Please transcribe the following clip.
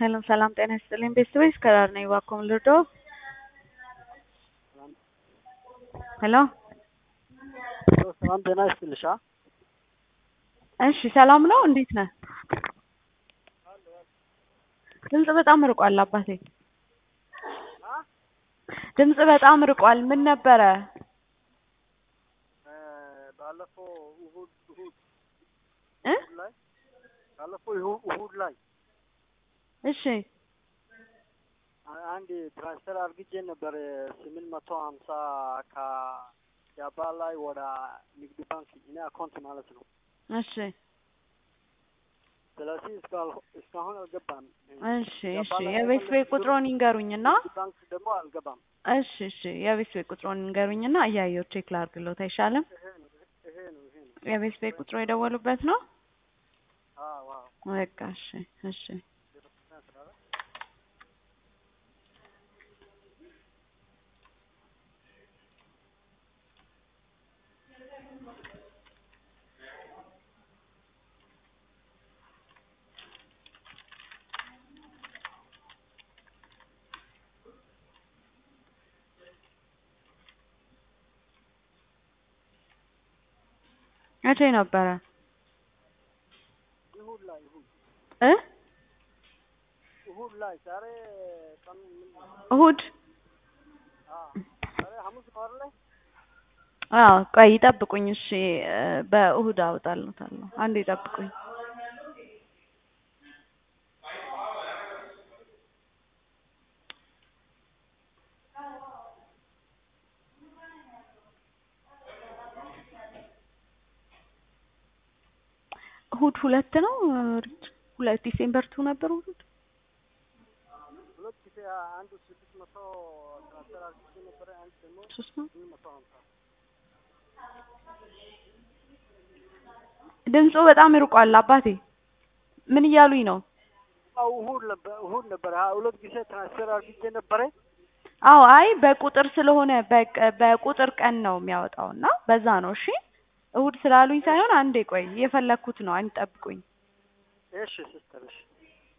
ሰላም ሰላም፣ ጤና ይስጥልኝ ቤተሰቦች ከዳር ነኝ። እባክዎን ልርዳዎ? ሄሎ ሰላም ጤና ይስጥልሻ። እሺ ሰላም ነው? እንዴት ነህ? ድምጽ በጣም ርቋል አባቴ። ድምጽ በጣም ርቋል። ምን ነበረ? ባለፈው እሁድ እሁድ እ ላይ ባለፈው እሁ- እሁድ ላይ እሺ አንድ ትራንስፈር አርግጄ ነበር ስምንት መቶ ሀምሳ ከጃባ ላይ ወደ ንግድ ባንክ እኔ አካውንት ማለት ነው። እሺ ስለዚህ እስካል- እስካሁን አልገባም። እሺ እሺ የቤት ቤት ቁጥሮን ይንገሩኝና ንግድ ባንክ ደግሞ አልገባም። እሺ እሺ የቤት ቤት ቁጥሮን ይንገሩኝና እያየሁ ቼክ ላድርግሎት አይሻልም? ይሄ ነው ይሄ ነው ይሄ ነው። የቤት ቤት ቁጥሮ የደወሉበት ነው? አዎ አዎ በቃ እሺ እሺ ዜሮ ስምንት አስራ አራት መቼ ነበረ እሁድ ላይ እሁድ እ እሁድ ላይ ዛሬ ቀን ምን ነው? እሁድ አዎ ዛሬ ሐሙስ ነው አይደለ? አዎ ቆይ ይጠብቁኝ እሺ እ በእሁድ አወጣልዎታለሁ አንዴ ይጠብቁኝ እሁድ ሁለት ነው ሪች ሁለት ዲሴምበር ቱ ነበር እሁድ ሁለት ጊዜ አንዱ ስድስት መቶ ትራንስፈር አርግጄ ነበረ አንድ ደግሞ ሶስት ነው ስምንት መቶ ሀምሳ ድምፁ በጣም ይርቋል አባቴ ምን እያሉኝ ነው አዎ እሁድ ነበር እሁድ ነበር ሀያ ሁለት ጊዜ ትራንስፈር አርግጄ ነበረ አዎ አይ በቁጥር ስለሆነ በቀ- በቁጥር ቀን ነው የሚያወጣው እና በዛ ነው እሺ እሁድ ስላሉኝ ሳይሆን አንዴ ቆይ እየፈለኩት ነው አንድ ጠብቁኝ እሺ ሲስተር እሺ